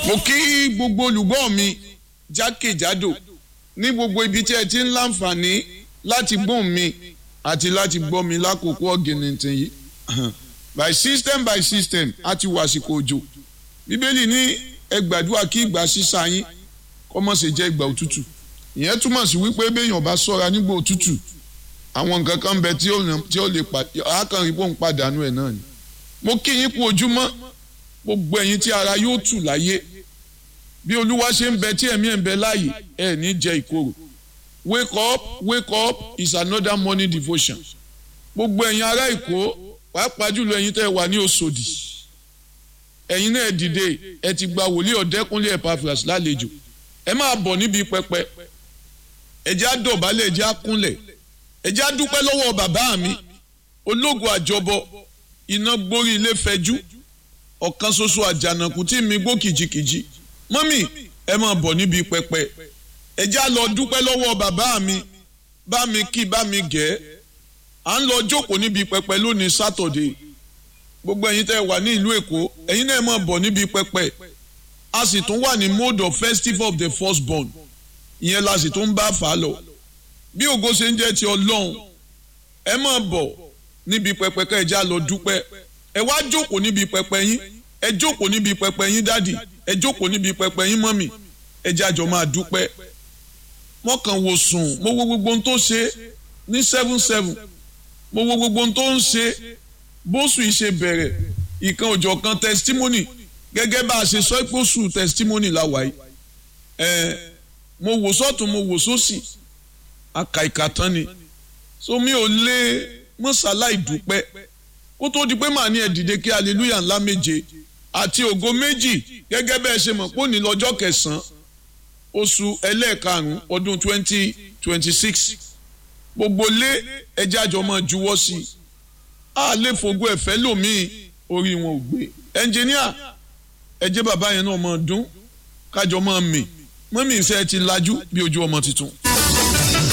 mo kí gbogbo olùgbọ́ mi jákèjádò ní gbogbo ibi tí ẹ ti ń láǹfààní láti gbóhùn mi àti láti gbọ́ mi lákòókò ọ̀gìnìntìn yìí by system by system a ti wà àsìkò òjò bíbélì ní ẹ gbàdúrà kí ìgbà sísá yín kó má ṣe jẹ́ ìgbà òtútù ìyẹn túmọ̀ sí wípé béèyàn bá ṣọ́ra nígbà òtútù àwọn nǹkan kan bẹ tí ó lè àákànrí bóun pàdánù ẹ̀ náà ni mo kí yín kú ojúmọ́ gbogbo ẹ̀yin tí ara yóò tù láyé bí olúwa ṣe ń bẹ tí ẹ̀mí ẹ̀ ń bẹ láàyè ẹ̀ ní jẹ ìkorò wake up wake up is another morning devotion gbogbo ẹ̀yin ará èkó pàápàá jùlọ ẹ̀yin tẹ́ wà ní Òṣòdì ẹ̀yin náà dìde ẹ ti gba wòlíì ọ̀dẹ́kúnlé Epaphras lálejò ẹ máa bọ̀ níbi pẹpẹ ẹ jẹ́ á dọ̀bálẹ̀ ẹ jẹ́ á kúnlẹ̀ ẹ jẹ́ á dúpẹ́ lọ́wọ́ bàbá mi ológo àjọbọ iná gbórí ilé fẹjú ọ̀kan ṣoṣo àjànàkú tí mi gbó kìjikìji mọ́mì ẹ máa bọ̀ níbi pẹpẹ ẹ já lọ dúpẹ́ lọ́wọ́ bàbá mi bá mi kí bá mi gẹ̀ ẹ́ à ń lọ jókòó níbi pẹpẹ lónìí sátọ̀dé gbogbo ẹ̀yin tẹ́ wà ní ìlú èkó ẹ̀yin náà máa bọ̀ níbi pẹpẹ a sì tún wà ní mode of festival of the firstborn ìyẹn la sì tún bá fà á lọ bí ògo ṣe ń jẹ́ ti ọlọ́run ẹ máa bọ̀ níbi pẹpẹ ká ẹ já lọ dúpẹ́ ẹ wá jókòó níbi pẹpẹ yín ẹ jókòó níbi pẹpẹ yín dádì ẹ jókòó níbi pẹpẹ yín mọ́mì ẹ jájọ máa dúpẹ́ wọ́n kàn wò sùn mo wo gbogbo ohun tó ṣe ní seven seven mo wo gbogbo ohun tó ń ṣe bóṣù yìí ṣe bẹ̀rẹ̀ ìkan òjọ̀ kan testimony gẹ́gẹ́ bá a ṣe sọ pé oṣù testimony la wáyé ẹ mo wò sọ́tún mo wò sósì àkàìkà tán ni so mi ò lè mọ́sálá ìdúpẹ́ kó tó di pé màá ní ẹ dìde kí hallelujah ńlá méje àti ògo méjì gẹ́gẹ́ bẹ́ẹ̀ ṣe mọ̀ pé òní lọ́jọ́ kẹsàn-án oṣù ẹlẹ́ẹ̀karùn-ún ọdún twenty twenty six gbogbo lé ẹjẹ́ àjọ máa juwọ́ sí i a lè fògo ẹ̀fẹ́ lòmíì orí wọn ò gbé ẹnjìníà ẹjẹ́ bàbá yẹn náà máa dún kájọ máa mì mọ́mí ìṣe ti lajú bí ojú ọmọ tuntun.